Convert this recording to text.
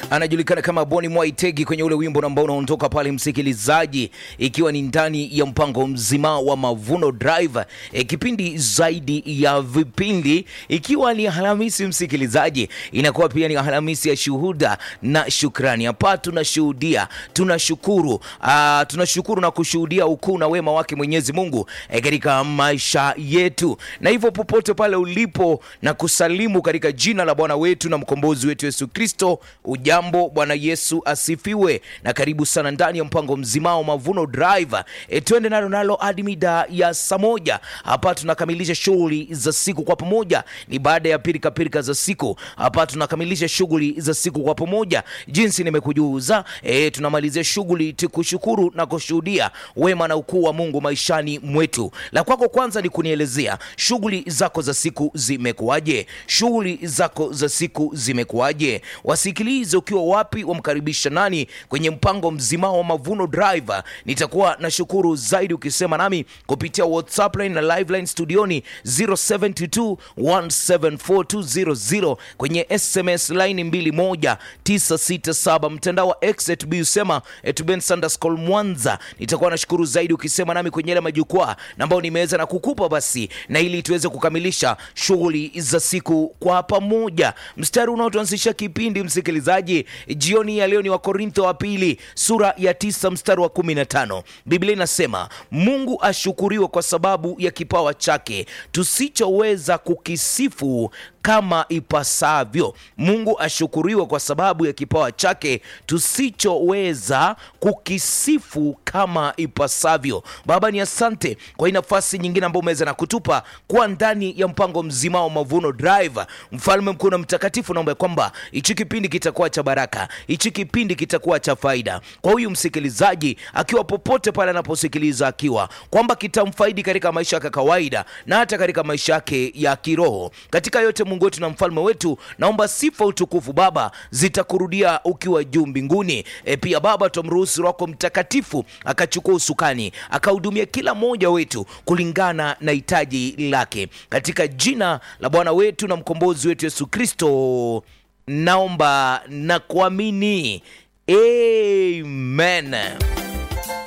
anajulikana kama Boni Mwaitegi kwenye ule wimbo ambao unaondoka pale, msikilizaji, ikiwa ni ndani ya mpango mzima wa Mavuno Drive, e, kipindi zaidi ya vipindi, ikiwa ni Alhamisi msikilizaji, inakuwa pia ni Alhamisi ya shuhuda na shukrani. Hapa tunashuhudia, tunashukuru, ah, tunashukuru na kushuhudia ukuu na wema wake Mwenyezi Mungu e, katika maisha yetu, na hivyo popote pale ulipo na kusalimu katika jina la Bwana wetu na mkombozi wetu Yesu Kristo. Ujambo, Bwana Yesu asifiwe, na karibu sana ndani ya mpango mzima wa Mavuno Drive. E, twende nalo nalo hadi mida ya saa moja. Hapa tunakamilisha shughuli za siku kwa pamoja, ni baada ya pirika pirika za siku. Hapa tunakamilisha shughuli za siku kwa pamoja, jinsi nimekujuza. E, tunamalizia shughuli tukushukuru na kushuhudia wema na ukuu wa Mungu maishani mwetu. La kwako kwanza ni kunielezea shughuli zako za siku zimekuwaje? Shughuli zako za siku zimekuwaje? Wasikilize ukiwa wapi, wamkaribisha nani kwenye mpango mzima wa Mavuno Drive. Nitakuwa na shukuru zaidi ukisema nami kupitia WhatsApp line na live line studioni 0722174200 kwenye SMS line 21967 mtandao wa X usema @bensandascol Mwanza. Nitakuwa na shukuru zaidi ukisema nami kwenye ile majukwaa ambayo nimeweza na kukupa basi, na ili tuweze kukamilisha shughuli za siku kwa pamoja. Mstari unaotuanzisha kipindi msikilizaji, jioni ya leo ni Wakorintho wa pili sura ya tisa mstari wa kumi na tano. Biblia inasema Mungu ashukuriwe kwa sababu ya kipawa chake tusichoweza kukisifu kama ipasavyo. Mungu ashukuriwe kwa sababu ya kipawa chake tusichoweza kukisifu kama ipasavyo. Baba, ni asante kwa hii nafasi nyingine ambayo umeweza na kutupa kuwa ndani ya mpango mzima wa Mavuno Drive. Mfalme mkuu na mtakatifu, naomba kwamba hichi kipindi kitakuwa cha baraka, hichi kipindi kitakuwa cha faida kwa huyu msikilizaji, akiwa popote pale anaposikiliza, akiwa kwamba kitamfaidi katika maisha yake kawaida na hata katika maisha yake ya kiroho. Katika yote Mungu wetu na mfalme wetu, naomba sifa, utukufu Baba zitakurudia ukiwa juu mbinguni. E, pia Baba tumruhusu Roho Mtakatifu akachukua usukani akahudumia kila mmoja wetu kulingana na hitaji lake, katika jina la Bwana wetu na mkombozi wetu Yesu Kristo naomba na kuamini, amen.